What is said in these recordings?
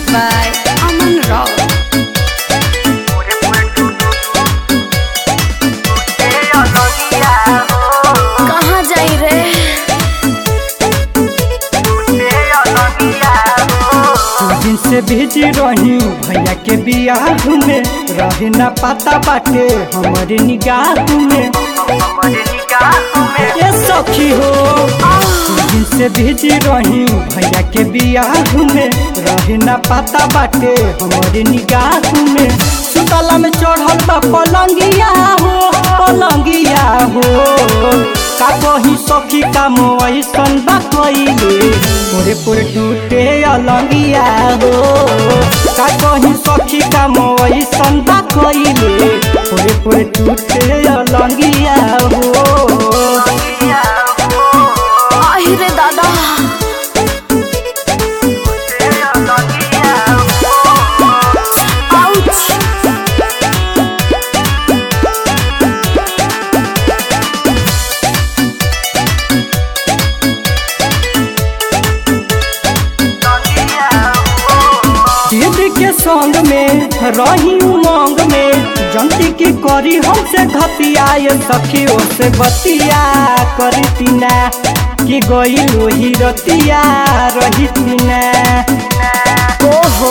by Aman Rao. कहाँ जाई रे दिन से भेजी रही भैया के बियाह में रहे न पता बाटे हमारे निगाह में ये सखी हो दिन से भेजी रही भैया के बियाह में रहे न पता बाटे हमारे निगाह में सुतला में चढ़ल बा पलंगिया हो पलंगिया हो का कही सखी का मोसन बा कइले पूरे पूरे टूटे अलंगिया हो का कही सखी का मोसन बा कइले पूरे पूरे टूटे अलंगिया हो आहि रे दादा आउच दीदी के संग में रही उमंग में जनती की करी हमसे घतिया ये सखियों से बतिया करी तीना कि गई लोही रतिया रही तीना ओहो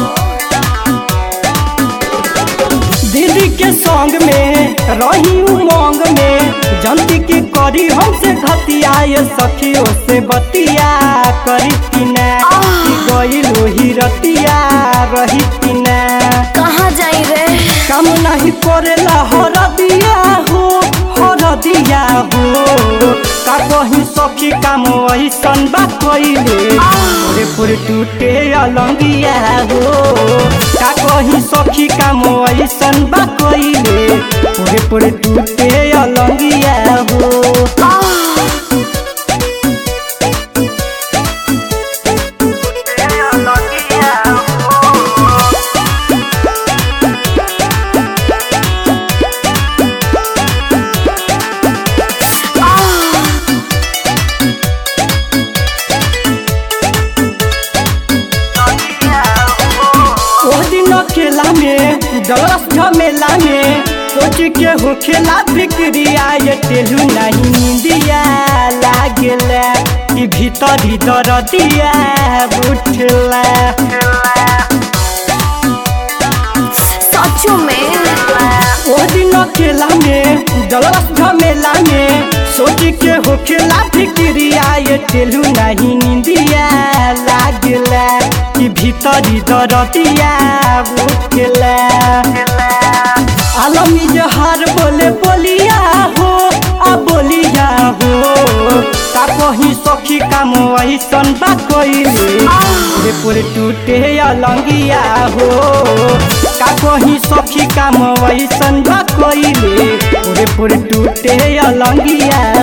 दीदी के संग में रही उमंग में जनती की करी हमसे घतिया ये सखियों से बतिया करी तीना कि गई लोही रतिया रही तीना कहाँ जाई रे काम नहीं करेला हर दिया हो हर दिया हो का कहीं सखी काम ऐसन बा कइले पूरे पूरे टूटे अलंगिया हो का कहीं सखी काम ऐसन बा कइले पूरे पूरे टूटे अलंगिया हो ओ दिन अकेला में डलस झमेला में सोच के हो खेला बिक्रिया ये टेलू नहीं नींदिया लागेला कि भीतर ही दरदिया उठला सचो में ओ दिन अकेला में डलस झमेला में सोच के हो खेला बिक्रिया ये टेलू नहीं नींदिया लागेला कि भीतर ही दरदिया उठला आलमी जहार बोले बोलिया हो आ बोलिया हो का कहीं सखी काम ऐसन बा कइले पूरे पूरे टूटे अलंगिया हो का कहीं सखी काम ऐसन बा कइले पूरे पूरे टूटे अलंगिया